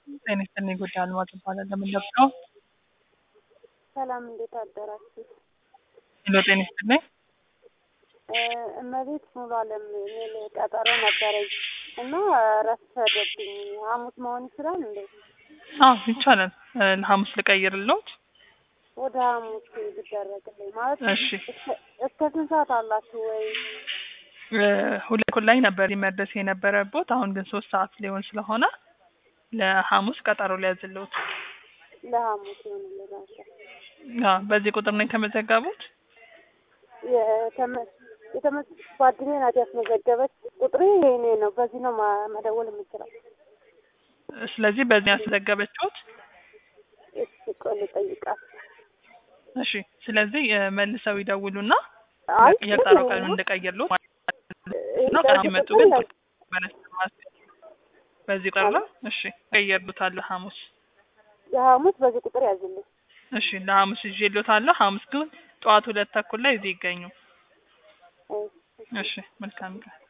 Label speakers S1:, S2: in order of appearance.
S1: ጤና ይስጥልኝ ጉዳይ አልማዝ እባላለሁ። ምን ልርዳው?
S2: ሰላም እንዴት አደራችሁ?
S1: ሄሎ ጤና ይስጥልኝ።
S2: እ እመቤት ሙሉ አለም የሚል ቀጠሮ ነበረኝ እና ረፈደብኝ። ሐሙስ መሆን ይችላል እንዴ?
S1: አዎ ይቻላል። እ ለሐሙስ ልቀይርልዎት?
S2: ወደ ሐሙስ ቢደረግልኝ ማለት
S1: እሺ
S2: እስከ- እስከ ስንት ሰዓት አላችሁ ወይ?
S1: እ ሁለት እኩል ላይ ነበር መድረስ የነበረቦት። አሁን ግን ሶስት ሰዓት ሊሆን ስለሆነ ለሐሙስ ቀጠሮ ሊያዝልዎት።
S2: ለሐሙስ ይሆንልናል።
S1: አዎ በዚህ ቁጥር ነው የተመዘገቡት?
S2: የተመ- የተመ ጓደኛዬ ናት ያስመዘገበች። ቁጥሬ የኔ ነው። በዚህ ነው ማ- መደወል የምችለው።
S1: ስለዚህ በዚህ ያስመዘገበችሁት?
S2: እስኪ ቆይ ልጠይቃት።
S1: እሺ ስለዚህ እ መልሰው ይደውሉና
S2: አይ
S1: የቀጠሮ ቀኑን እንድቀይርልዎት ነው። ቀኑ ሲመጡ ግን በዚህ ቁጥር ነው። እሺ ቀይርልዎታለሁ ሐሙስ።
S2: የሐሙስ በዚህ ቁጥር ያዝልኝ።
S1: እሺ ለሐሙስ ይዤልዎታለሁ። ሐሙስ ግን ጠዋት ሁለት ተኩል ላይ እዚህ ይገኙ።
S2: እሺ።
S1: እሺ መልካም ቀን።